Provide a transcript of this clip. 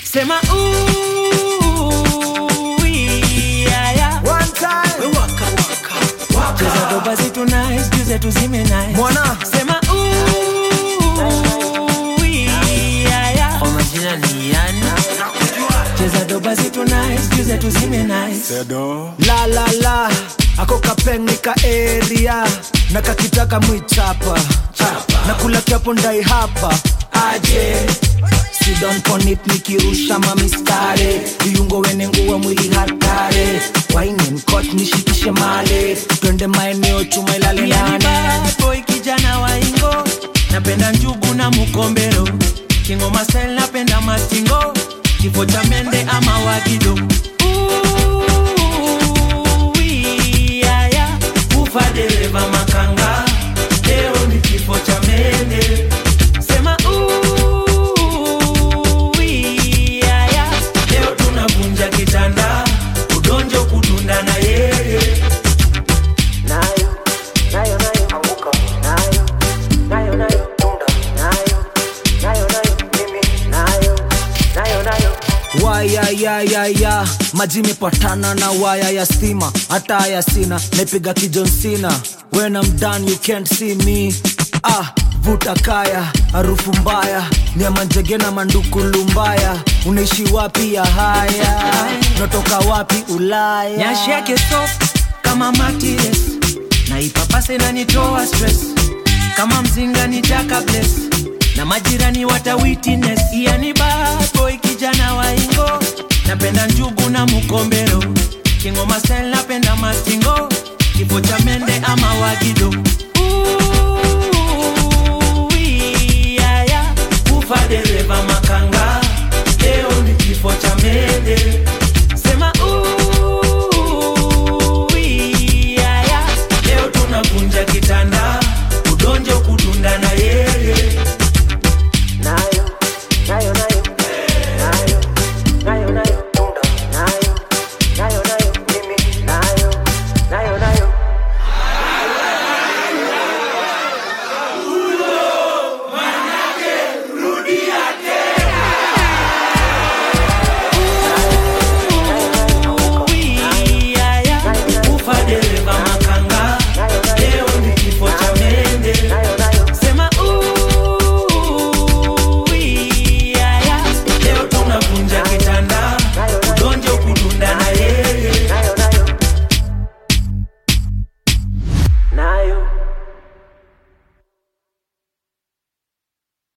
sema ooh, yeah, yeah. One time. Waka, waka, waka. Cheza doba zetu nice, juu zetu zime nice. Mwana. Sema ooh, yeah, yeah. Kwa majina ni yani cheza doba zetu nice, juu zetu zime nice. La la la. Ako kapeng nika area. Na kakitaka mwichapa. Na kula kiapo ndai hapa. Aje. Sidon ponit nikirusha mamistare viungo wene nguwa mwili hatare waine mkot nishikishe male twende maeneo chuma ilale Mimi ni nane bad boy kijana wa ingo napenda njugu na mukombero kingoma style napenda mastingo kifo cha mende ama wagido Ooh, yeah, yeah. ufa dereva makanga leo ni kifo cha mende sema ooh, yeah, yeah. leo tunavunja kitanda udonjo kudunda na yeye nayo nayo nayo anguka nayo nayo nayo tunda nayo nayo nayo mimi nayo nayo nayo waya ya ya ya maji mepatana na waya ya stima hata haya sina naipiga kijonsina when I'm done you can't see me ah vuta kaya harufu mbaya ni ya manjege na mandukulu mbaya unaishi wapi ya haya natoka wapi ulaya nyashi yake soft kama matires na ipapase na nitoa stress kama mzinga ni jaka bless na majirani wata witness yani boy kijana wa ingo napenda njugu na mukombero kingoma style napenda mastingo kifo cha mende ama wagido Ooh, yeah, yeah. ufa dereva makanga leo ni kifo cha mende